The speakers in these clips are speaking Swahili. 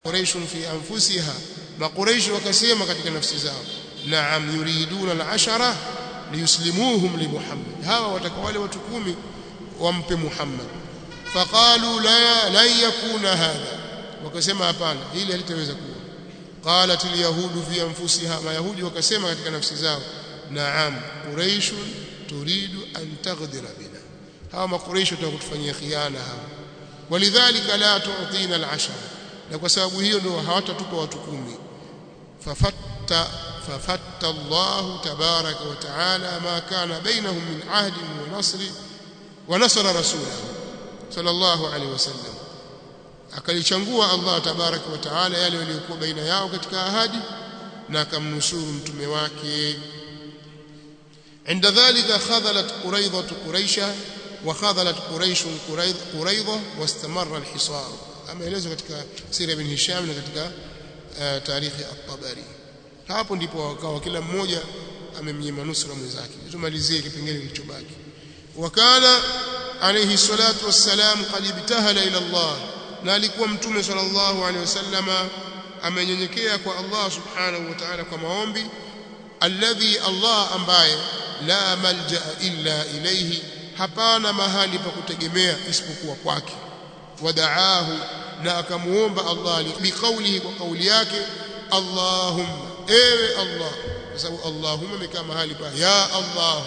quraish fi anfusiha maquraish wakasema katika nafsi zao naam yuriduna al-ashara liyuslimuhum li Muhammad hawa wataka wale watu kumi wampe Muhammad faqalu la la yakuna hadha wakasema hapana hili halitaweza kuwa qalat al-yahudu fi anfusiha mayahudi wakasema katika nafsi zao naam quraish turidu an taghdira bina hawa maquraish watakutufanyia khiana hawa walidhalika la tu'tina al-ashara na kwa sababu hiyo ndio hawatatupa watu kumi fafatta fafatta Allah tabaraka wa taala ma kana bainahum min ahdi wa nasri wa nasara rasulahu sallallahu alaihi wasallam akalichangua Allah tabaraka wa taala yale yaliyokuwa baina yao katika ahadi na akamnusuru mtume wake عند ذلك خذلت قريضة قريشة وخذلت قريش قريضة واستمر الحصار ameelezwa katika sira ibn Hisham na katika uh, tarikhi at-Tabari hapo ndipo wakawa kila mmoja amemnyima nusra mwenzake tumalizie kipengele kilichobaki wakana alayhi salatu wassalam qad ibtahala ila Allah na alikuwa mtume sallallahu alayhi wasallama amenyenyekea kwa Allah subhanahu wa ta'ala kwa maombi alladhi Allah ambaye la malja illa ilayhi hapana mahali pa kutegemea isipokuwa kwake wadaahu na akamuomba Allah biqaulihi kwa kauli yake Allahumma ewe Allah kwa sababu Allahumma imekaa mahali pa ya Allah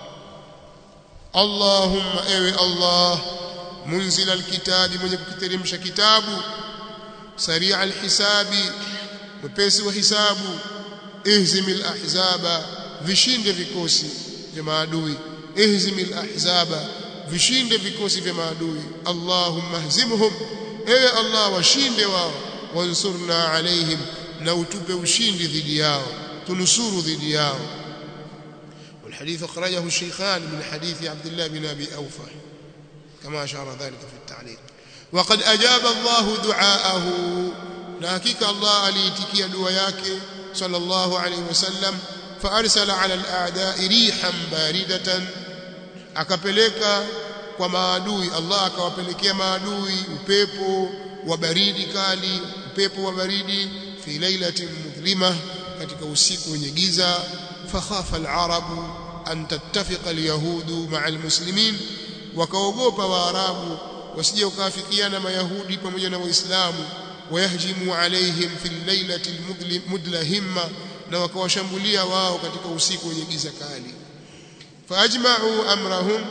Allahumma ewe Allah munzila alkitabi mwenye kukiteremsha kitabu saria alhisabi mpesi wa hisabu ihzimil ahzaba vishinde vikosi vya maadui ihzimil ahzaba vishinde vikosi vya maadui Allahumma hzimhum ewe Allah washinde wao wansurna alaihim na utupe ushindi dhidi yao tunusuru dhidi yao والحديث أخرجه الشيخان من حديث عبد الله بن أبي أوفى كما أشار ذلك في التعليق وقد أجاب الله دعاءه ناكيك الله أليتكي دعاياك صلى الله عليه وسلم فأرسل على الأعداء ريحا باردة akapeleka kwa maadui Allah akawapelekea maadui upepo wa baridi kali upepo wa baridi fi lailatin mudhlima katika usiku wenye giza fakhafa alarabu an tattafiqa alyahudu ma'a almuslimin wakaogopa waarabu wasije wakafikiana mayahudi pamoja na waislamu wayahjimu alaihim fi lailati almudlahimma na wakawashambulia wao katika usiku wenye giza kali faajma'u amrahum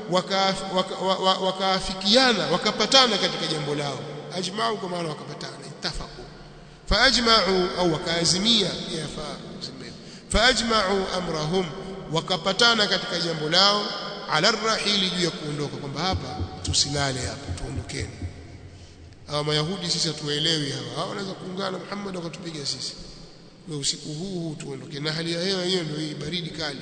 wakaafikiana wakapatana katika jambo lao ajma'u kwa maana wakapatana ittafaqu faajma'u au wakaazimia yafaa faajma'u amrahum wakapatana katika jambo lao ala rahili juu ya kuondoka kwamba hapa tusilale hapa tuondokeni hawa mayahudi sisi hatuelewi hawa hawa wanaweza kuungana Muhammad wakatupiga sisi kwa usiku huu huu tuondoke na hali ya hewa hiyo ndio hii baridi kali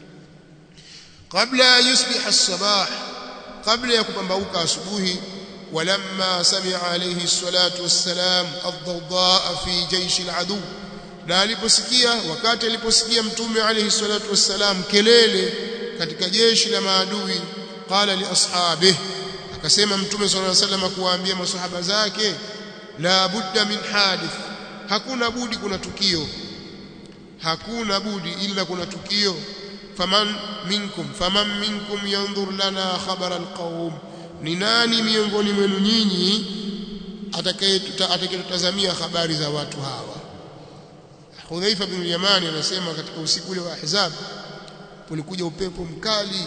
قبل أن يصبح الصباح قبل يكبمبوك أصبوه ولما سمع عليه الصلاة والسلام الضوضاء في جيش العدو na aliposikia wakati aliposikia mtume alayhi salatu wassalam kelele katika jeshi la maadui qala li ashabih akasema mtume sallallahu alayhi wasallam kuwaambia maswahaba zake la budda min hadith hakuna budi kuna tukio hakuna budi ila kuna tukio faman minkum faman minkum yanzur lana khabara alqaum ni nani miongoni mwenu nyinyi atakayetutazamia habari za watu hawa Hudhaifa bin Yamani anasema katika usiku ule wa Ahzab kulikuja upepo mkali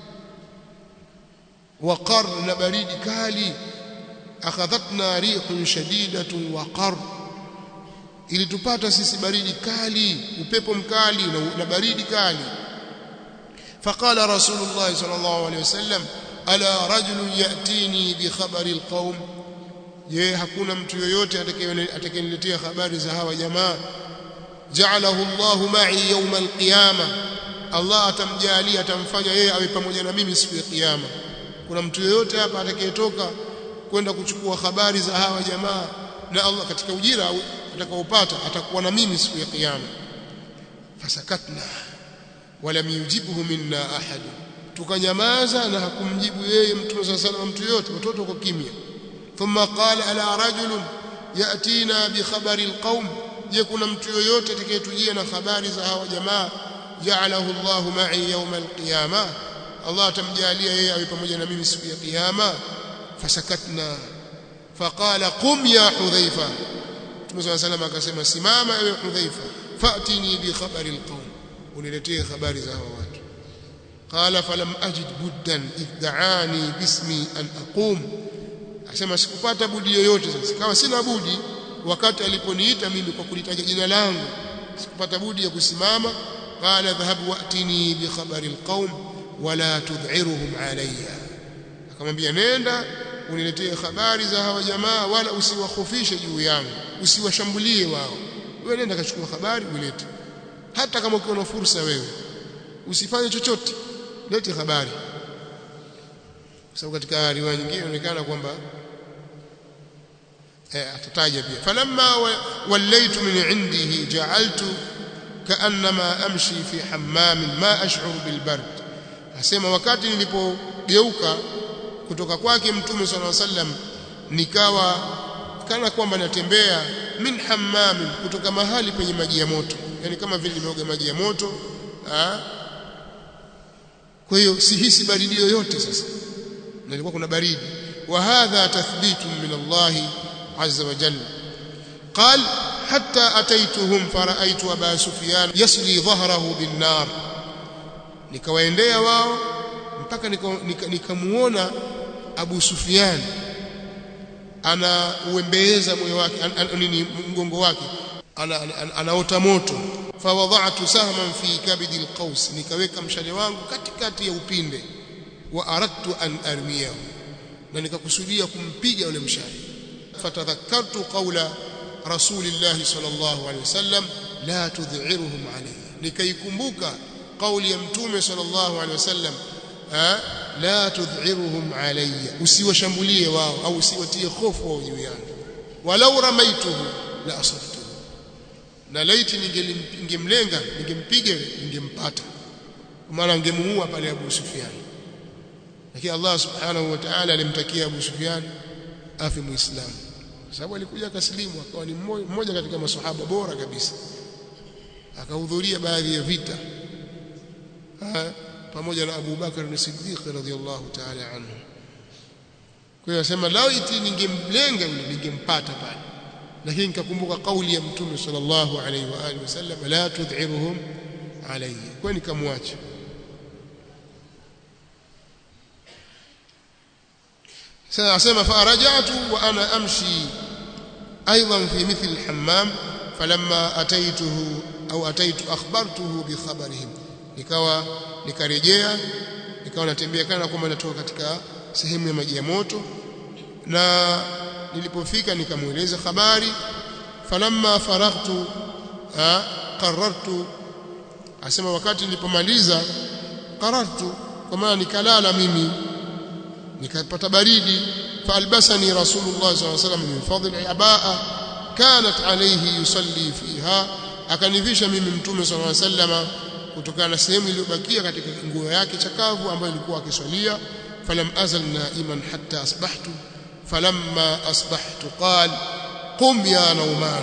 wa qar na baridi kali akhadhatna rihun shadidatun wa qar ilitupata sisi baridi kali upepo mkali na baridi kali فقال رسول الله صلى الله عليه وسلم الا رجل ياتيني بخبر القوم je hakuna mtu yoyote atakayeniletea habari za hawa jamaa ja'alahu Allahu ma'i yawm al-qiyama Allah atamjalia atamfanya yeye awe pamoja na mimi siku ya kiyama kuna mtu yoyote hapa atakayetoka kwenda kuchukua habari za hawa jamaa na Allah katika ujira atakaopata atakuwa na mimi siku ya kiyama fasakatna walam yujibhu minna ahad tukanyamaza na hakumjibu yeye mtume sallallahu alayhi wasallam mtu yote watoto kwa kimya thumma qala ala rajul yatina bi khabari alqaum je kuna mtu yoyote atakayetujia na habari za hawa jamaa ja'alahu Allah ma'i yawm alqiyama Allah atamjalia yeye awe pamoja na mimi siku ya kiyama fasakatna faqala qum ya hudhaifa Mtume صلى الله عليه akasema simama ewe hudhaifa fatini bi khabari alqaum uniletee habari za hawa watu qala falam ajid buddan id'ani bismi an aqum asema sikupata budi yoyote sasa kama sina budi wakati aliponiita mimi kwa kulitaja jina langu sikupata budi ya kusimama qala dhahabu watini bi khabari alqaum wala tud'iruhum alayya akamwambia nenda uniletee habari za hawa jamaa wala usiwahofishe juu yangu usiwashambulie wao wewe nenda kachukua habari ulete hata kama ukiwa na fursa wewe usifanye chochote lete habari kwa sababu katika riwaya nyingine inaonekana kwamba eh atataja pia falamma wallaytu min indihi ja'altu kaannama amshi fi hammam ma ash'uru bil bard asema wakati nilipogeuka kutoka kwake mtume sallallahu alaihi wasallam nikawa kana kwamba natembea min hammam kutoka mahali penye maji ya moto yani kama vile nimeoga maji ya moto ah kwa hiyo sihisi baridi yoyote sasa na ilikuwa kuna baridi wa hadha tathbitun min Allah azza wa jalla قال حتى أتيتهم فرأيت أبا سفيان يسلي ظهره بالنار nikawaendea wao mpaka nikamuona nika, nika Abu Sufyan ana uembeeza moyo wake nini mgongo wake ana, ana, anaota moto fawadha'tu sahman fi kabidi alqaus nikaweka mshale wangu katikati ya upinde wa aradtu an armiyahu na nikakusudia kumpiga yule mshale fatadhakkartu qawla rasulillahi sallallahu alaihi wasallam la tudhiruhum alayhi nikaikumbuka kauli ya mtume sallallahu alaihi wasallam la tudhiruhum alayya usiwashambulie wao au usiwatie hofu wao juu yangu walau ramaituhu la asabtu na laiti ningemlenga ningempiga ningempata maana angemuua pale Abu Sufyan lakini Allah subhanahu wa ta'ala alimtakia Abu Sufyan afi muislamu kwa sababu alikuja akasilimu akawa ni mmoja katika maswahaba bora kabisa akahudhuria baadhi ya vita pamoja na Abu Bakar na Siddiq radhiyallahu ta'ala anhu kwa hiyo asema lao iti ningemlenga yule ningempata pale lakini nikakumbuka kauli ya mtume sallallahu alaihi wa alihi wasallam la tudhiruhum alayhi kwa nikamwacha sasa asema farajatu wa ana amshi ايضا في مثل الحمام فلما اتيته او اتيت اخبرته بخبرهم nikawa nikarejea nikawa natembea kana kwamba natoka katika sehemu ya maji ya moto na nilipofika nikamueleza habari falamma faraghtu qarartu asema wakati nilipomaliza qarartu kwa maana nikalala mimi nikapata baridi faalbasani rasulullah sallallahu alaihi wasallam min fadli abaa kanat alayhi yusalli fiha akanivisha mimi mtume sallallahu alaihi wasallam kutokana na sehemu iliyobakia katika nguo yake chakavu ambayo ilikuwa akiswalia falam azal naiman hatta asbahtu falamma asbahtu qal qum ya nauman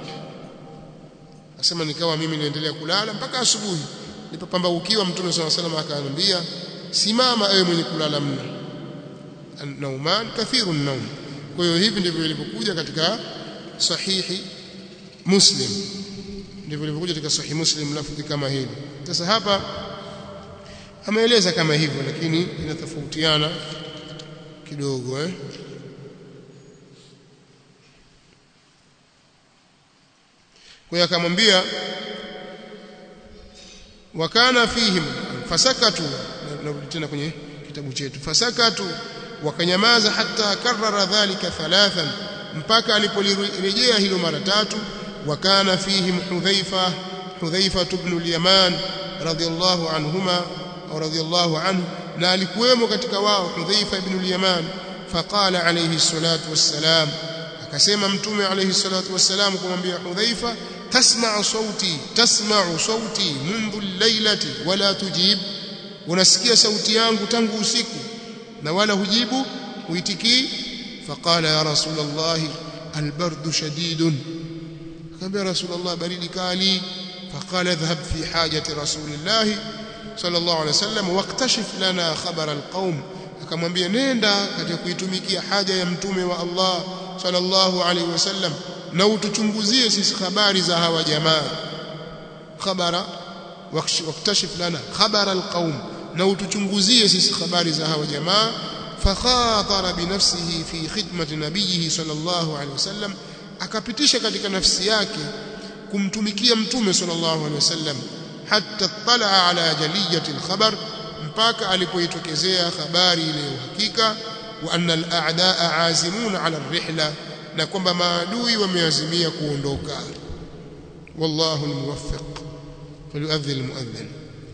asema nikawa mimi niendelea kulala mpaka asubuhi nilipopambaukiwa mtume swalla salam akaniambia simama ewe mwenye kulala mno nauman kathiru naum kwa hiyo hivi ndivyo ilivyokuja katika sahihi muslim ndivyo ilivyokuja katika sahihi muslim lafzi kama hili sasa hapa ameeleza kama hivyo lakini inatofautiana kidogo eh kwa hiyo akamwambia wakana fihim fasakatu narudi tena kwenye kitabu chetu fasakatu wakanyamaza hata karara dhalika thalathan mpaka alipolirejea hilo mara tatu wakana fihim hudhaifa hudhaifa ibn al-yaman radiyallahu anhuma au radiyallahu anhu na alikuwemo katika wao hudhaifa ibn al-yaman faqala alayhi salatu wassalam akasema mtume alayhi salatu wassalam kumwambia hudhaifa tasma'u sauti tasma'u sauti mundu al-lailati wala tujib unasikia sauti yangu tangu usiku na wala hujibu huitikii faqala ya rasulullah albardu shadidun akamwambia rasulullah baridi kali فقال اذهب في حاجة رسول الله صلى الله عليه وسلم واكتشف لنا خبر القوم akamwambia nenda katika kuitumikia haja ya mtume wa Allah sallallahu alaihi wasallam na utuchunguzie sisi habari za hawa jamaa khabara waktashif lana khabara alqaum na utuchunguzie sisi habari za hawa jamaa fakhatara binafsihi fi khidmati nabiyhi sallallahu alaihi wasallam akapitisha katika nafsi yake kumtumikia mtume sallallahu alaihi wasallam hatta talaa ala jaliyati alkhabar mpaka alipoitokezea habari ile uhakika wa anna al-a'daa azimun ala ar-rihla na kwamba maadui wameazimia kuondoka wallahu al-muwaffiq falyu'adhdhil al-mu'adhdhin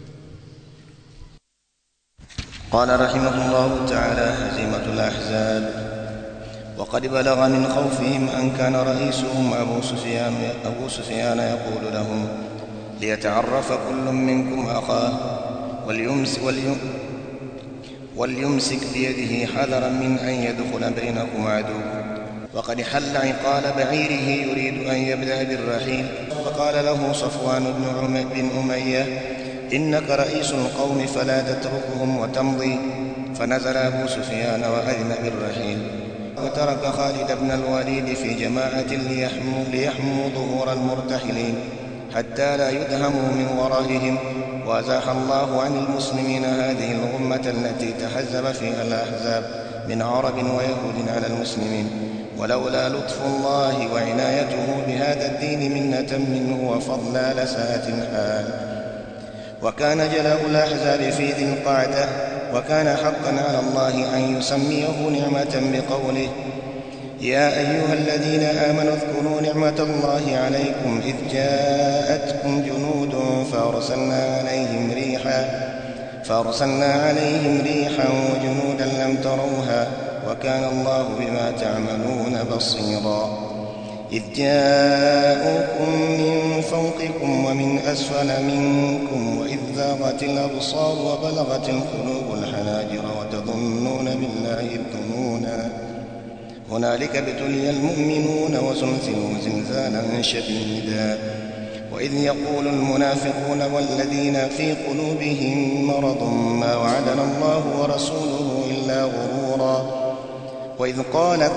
قال رحمه الله تعالى هزيمة الأحزاب وقد بلغ من خوفهم أن كان رئيسهم أبو سفيان, أبو سفيان يقول لهم ليتعرف كل منكم أخاه وليمس وليم وليمسك بيده حذرا من أن يدخل بينكم عدو وقد حل عقال بعيره يريد أن يبدأ بالرحيل فقال له صفوان بن, بن أمية إنك رئيس القوم فلا تتركهم وتمضي فنزل أبو سفيان وأذن بالرحيل وترك خالد بن الوليد في جماعة ليحموا, ليحموا ظهور المرتحلين حتى لا يدهموا من ورائهم وازاح الله عن المسلمين هذه الغمة التي تحزب فيها الأحزاب من عرب ويهود على المسلمين ولولا لطف الله وعنايته بهذا الدين منة منه وفضلا لساءت الحال وكان جلاء الأحزاب في ذي القعدة وكان حقا على الله أن يسميه نعمة بقوله يا أيها الذين آمنوا اذكروا نعمة الله عليكم إذ جاءتكم جنود فأرسلنا عليهم ريحا فأرسلنا عليهم ريحا وجنودا لم تروها وكان الله بما تعملون بصيرا إذ جاءوكم من فوقكم ومن أسفل منكم وإذ زاغت الأبصار وبلغت القلوب الحناجر وتظنون بالله الظنونا هنالك ابتلي المؤمنون وزلزلوا زلزالا شديدا وإذ يقول المنافقون والذين في قلوبهم مرض ما وعدنا الله ورسوله إلا غرورا وإذ قالت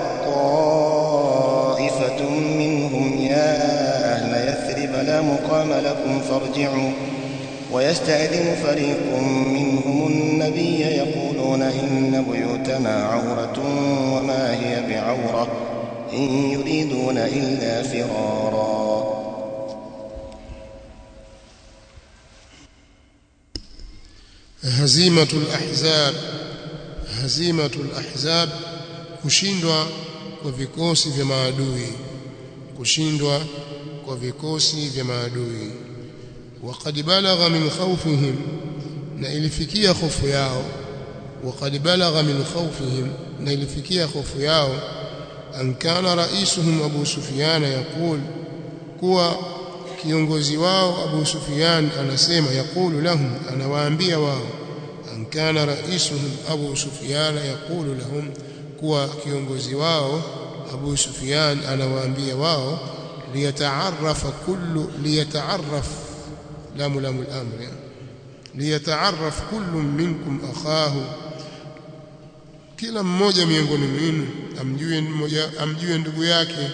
طائفة منهم يا أهل يثرب لا مقام لكم فارجعوا ويستأذن فريق منهم النبي يقولون إن بيوتنا عورة وما هي بعورة إن يريدون إلا فرارا هزيمة الأحزاب هزيمة الأحزاب kushindwa kwa vikosi vya maadui kushindwa kwa vikosi vya maadui waqad balagha min khawfihim na ilifikia hofu yao waqad balagha min khawfihim na ilifikia hofu yao an kana raisuhum abu sufyan yaqul kuwa kiongozi wao abu sufyan anasema yaqulu lahum anawaambia wao an kana raisuhum abu sufyan yaqulu lahum kuwa kiongozi wao Abu Sufyan anawaambia wao liyataarrafa kullu liyataarraf lamu lamu al-amr liyataarraf kullu minkum akhahu kila mmoja miongoni mwenu amjue mmoja amjue ndugu yake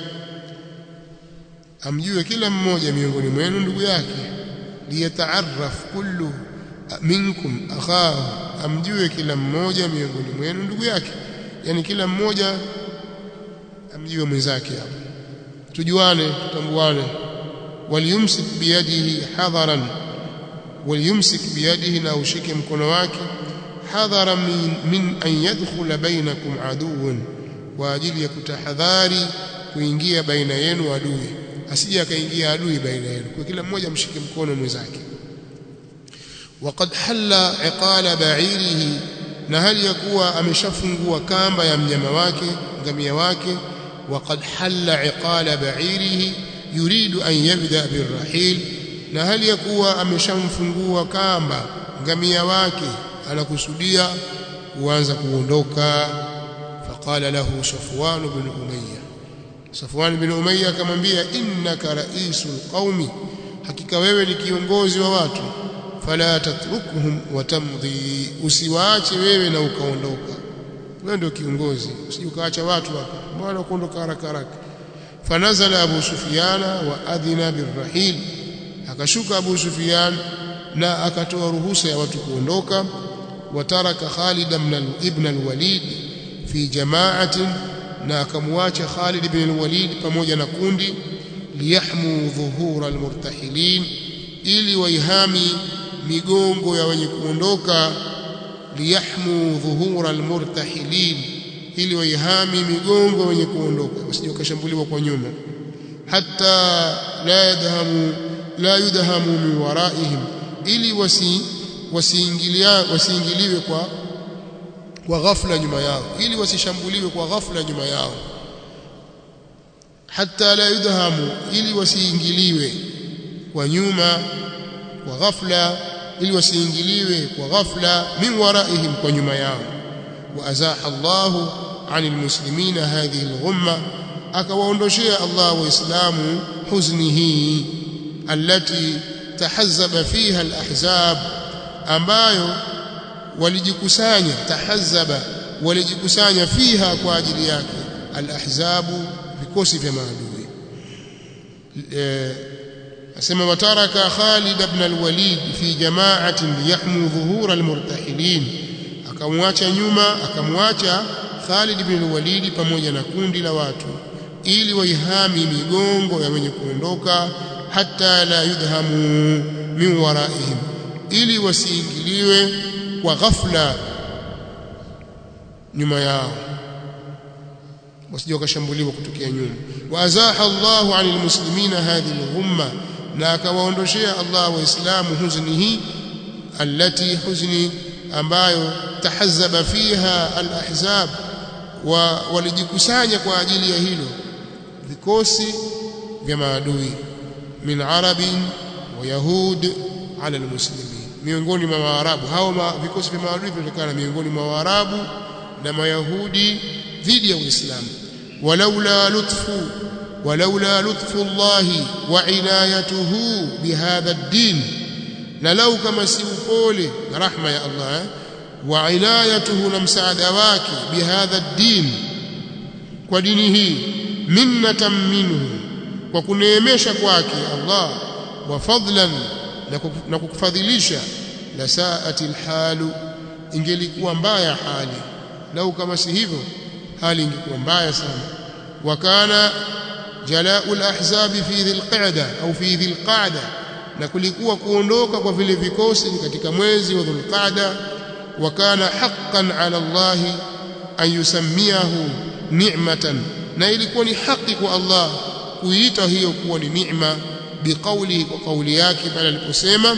amjue kila mmoja miongoni mwenu ndugu yake liyataarraf kullu minkum akhahu amjue kila mmoja miongoni mwenu ndugu yake yani kila mmoja amjue mwenzake hapo tujuane tutambuane waliyumsik biyadihi hadharan waliyumsik biyadihi na ushike mkono wake hadhara min, min an yadkhula bainakum aduun kwa ajili ya kutahadhari kuingia baina yenu adui asije akaingia adui baina yenu kwa kila mmoja mshike mkono mwenzake وقد حل عقال بعيره na hali ya kuwa ameshafungua kamba ya mnyama wake ngamia wake waqad halla iqala ba'irihi yuridu an yabda birrahil na hali ya kuwa ameshamfungua kamba ngamia wake anakusudia kuanza kuondoka faqala lahu safwan ibn umayya Safwan bin Umayya akamwambia innaka raisul qaumi hakika wewe ni kiongozi wa watu fala tatrukuhum watamdhi usiwaache wewe na ukaondoka wewe ndio kiongozi usije ukaacha watu hapa mbona kuondoka haraka haraka fanazala abu sufyana wa adhina birrahil akashuka abu sufyan na akatoa ruhusa ya watu kuondoka wataraka Khalid ibn al-Walid fi jama'atin na akamwacha Khalid ibn al-Walid pamoja na kundi liyahmu dhuhura al-murtahilin ili waihami migongo ya wenye kuondoka liyahmu dhuhura al-murtahilin ili waihami migongo wenye kuondoka wasije wakashambuliwa kwa nyuma hatta la yadhamu la yudhamu min waraihim ili wasi wasiingilia wasiingiliwe kwa kwa ghafla nyuma yao ili wasishambuliwe kwa ghafla nyuma yao hatta la yudhamu ili wasiingiliwe kwa nyuma kwa ghafla ili wasiingiliwe kwa ghafla min waraihim kwa nyuma yao wa azaha Allahu anil muslimina hadhihi al-ghumma akawaondoshea Allah waislamu huzni hii allati tahazzaba fiha al-ahzab ambayo walijikusanya tahazzaba walijikusanya fiha kwa ajili yake al-ahzabu vikosi vya maadui asema wataraka Khalid ibn al-Walid fi jama'atin liyahmu dhuhura al-murtahilin akamwacha nyuma akamwacha Khalid ibn al-Walid pamoja na kundi la watu ili waihami migongo ya wenye kuondoka hata la yudhamu min waraihim ili wasiingiliwe kwa ghafla nyuma yao wasije wakashambuliwa kutokea nyuma wa azaha Allahu anil muslimina hadhihi al-ghumma na akawaondoshea Allah waislamu huzni hii allati huzni ambayo tahazzaba fiha al-ahzab wa walijikusanya kwa ajili ya hilo vikosi vya maadui min arabin wa yahud ala almuslimin miongoni mwa waarabu hao ma, vikosi vya maadui vinatokana miongoni mwa waarabu na mayahudi dhidi ya uislamu walaula lutfu walaula lutfu Allah wa inayatuhu bihadha ad-din na lau kama si upole na rahma ya Allah wa inayatuhu na msaada wake bihadha ad-din kwa dini hii minnatan minhu kwa kuneemesha kwake Allah wa fadlan na kukufadhilisha la saati alhalu ingelikuwa mbaya hali lau kama si hivyo hali ingekuwa mbaya sana wa kana jalaa'u alahzab fi dhil qa'da au fi dhil qa'da na kulikuwa kuondoka kwa vile vikosi katika mwezi wa dhulqa'da wa kana haqqan 'ala Allah an yusammiyahu ni'matan na ilikuwa ni haki kwa Allah kuita hiyo kuwa ni neema biqaulihi kwa kauli yake pale aliposema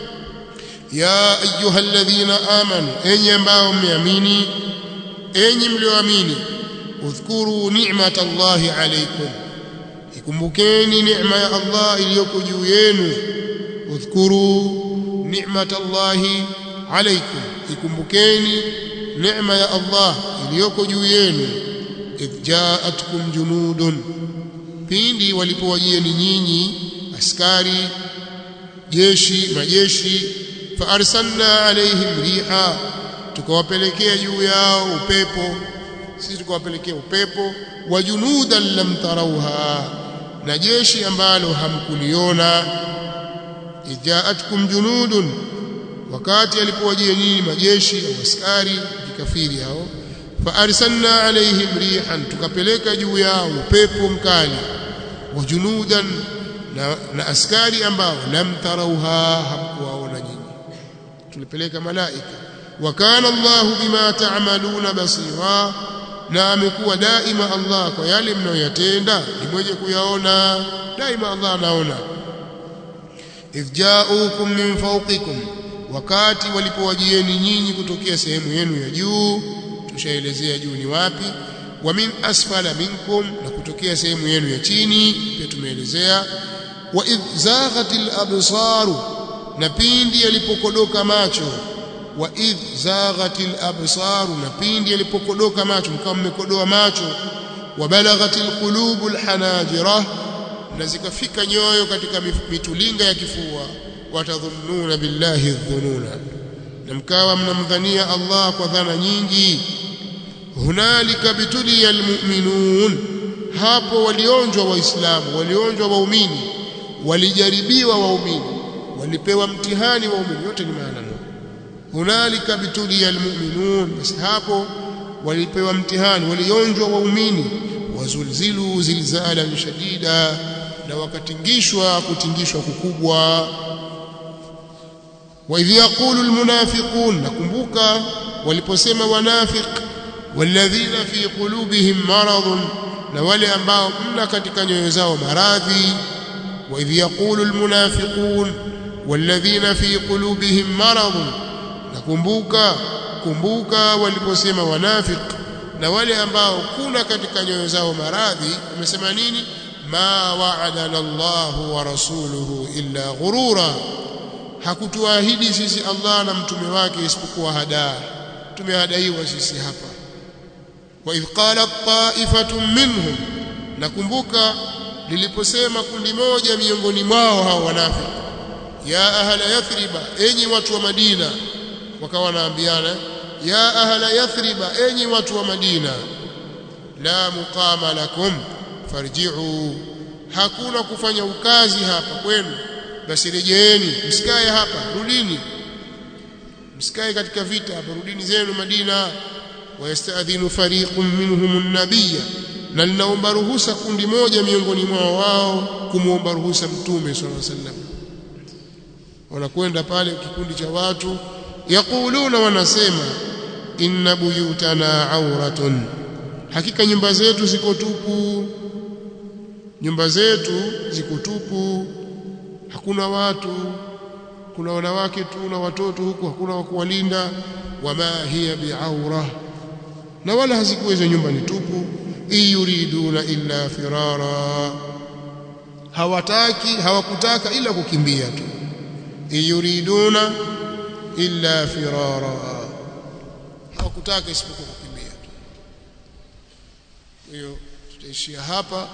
ya ayyuhalladhina amanu enyi ambao mmeamini enyi mlioamini udhkuru ni'matallahi alaykum ikumbukeni neema ya Allah iliyoko juu yenu udhkuru ni'matallahi alaykum ikumbukeni neema ya Allah iliyoko juu yenu idh ja'atkum junudun pindi walipowajieni nyinyi askari jeshi majeshi fa arsalna alaihim riha tukawapelekea juu yao upepo sisi tukawapelekea upepo wa junudan lam tarauha na jeshi ambalo hamkuliona ijaatkum junudun wakati alipowajia nyinyi majeshi au askari vikafiri hao fa arsalna alaihim rihan tukapeleka juu yao upepo mkali wa junudan na, na askari ambao lam tarauha hamkuwaona nyinyi tulipeleka malaika wa kana Allahu bima ta'maluna basira na amekuwa daima Allah kwa yale mnayoyatenda ni mwenye kuyaona daima Allah anaona idh ja'ukum min fawqikum wakati walipowajieni nyinyi kutokea sehemu yenu ya juu tushaelezea juu ni wapi wa min asfala minkum na kutokea sehemu yenu ya chini pia tumeelezea wa idh zaghatil absaru na pindi yalipokodoka macho wa idh zaghatil absaru na pindi yalipokodoka macho mkawa mmekodoa macho wabalaghatil qulubul hanajira na zikafika nyoyo katika mitulinga ya kifua watadhunnuna billahi dhununa na mkawa mnamdhania Allah kwa dhana nyingi hunalika bituliya almu'minun hapo walionjwa waislamu walionjwa waumini walijaribiwa waumini walipewa mtihani waumini yote ni maana moja hunalika bituliya almu'minun basi hapo walipewa mtihani walionjwa waumini wazulzilu zilzalan shadida na wakatingishwa kutingishwa kukubwa wa idh yaqulu almunafiqun nakumbuka waliposema wanafiq walladhina fi qulubihim maradun na wale ambao mna katika nyoyo zao maradhi wa idh yaqulu almunafiqun walladhina fi qulubihim maradun nakumbuka kumbuka waliposema wanafiq na wale ambao kuna katika nyoyo zao maradhi wamesema nini ma wa'adana Allahu wa rasuluhu illa ghurura hakutuahidi sisi Allah na mtume wake isipokuwa hadaa tumehadaiwa sisi hapa wa idh qalat ta'ifatun minhum nakumbuka liliposema kundi moja miongoni mwao hao wanafiki ya ahla yathriba enyi watu wa Madina wakawa wanaambiana ya ahla yathriba enyi watu wa Madina la muqama lakum farji'u hakuna kufanya ukazi hapa kwenu basi rejeeni msikae hapa rudini msikae katika vita hapa rudini zenu Madina wayastadhinu fariqun minhum an-nabiyya na linaomba ruhusa kundi moja miongoni mwao wao kumuomba ruhusa mtume sallallahu alaihi wasallam wanakwenda pale kikundi cha watu yaquluna wanasema inna buyutana auratun hakika nyumba zetu ziko tupu nyumba zetu ziko tupu hakuna watu kuna wanawake tu na watoto huku hakuna wa kuwalinda wama hiya biaura na wala hazikuwa hizo nyumba ni tupu iyuriduna illa firara hawataki hawakutaka ila kukimbia tu iyuriduna illa firara hawakutaka isipokuwa kukimbia tu hiyo tutaishia hapa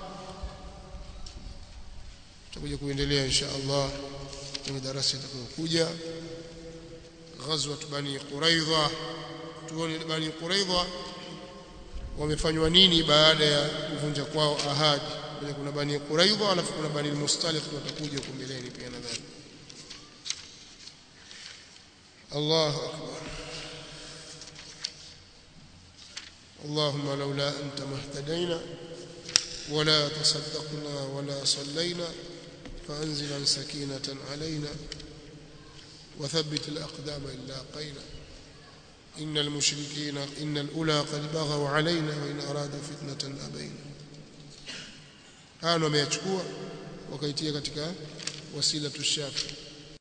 tutakuja kuendelea insha Allah kwenye darasa itakayokuja ghazwat bani quraidha tuone bani quraidha wamefanywa nini baada ya kuvunja kwao ahadi kuna bani quraidha alafu kuna bani mustaliq watakuja huko mbeleni pia nadhani الله أكبر اللهم لولا أنت ما اهتدينا ولا تصدقنا ولا صلينا فأنزلا سكينة علينا وثبت الأقدام إلا قينا إن المشركين إن الأولى قد بغوا علينا وإن أرادوا فتنة أبينا هانوا ما يتشكوا وكيتيا katika wasilatu shafi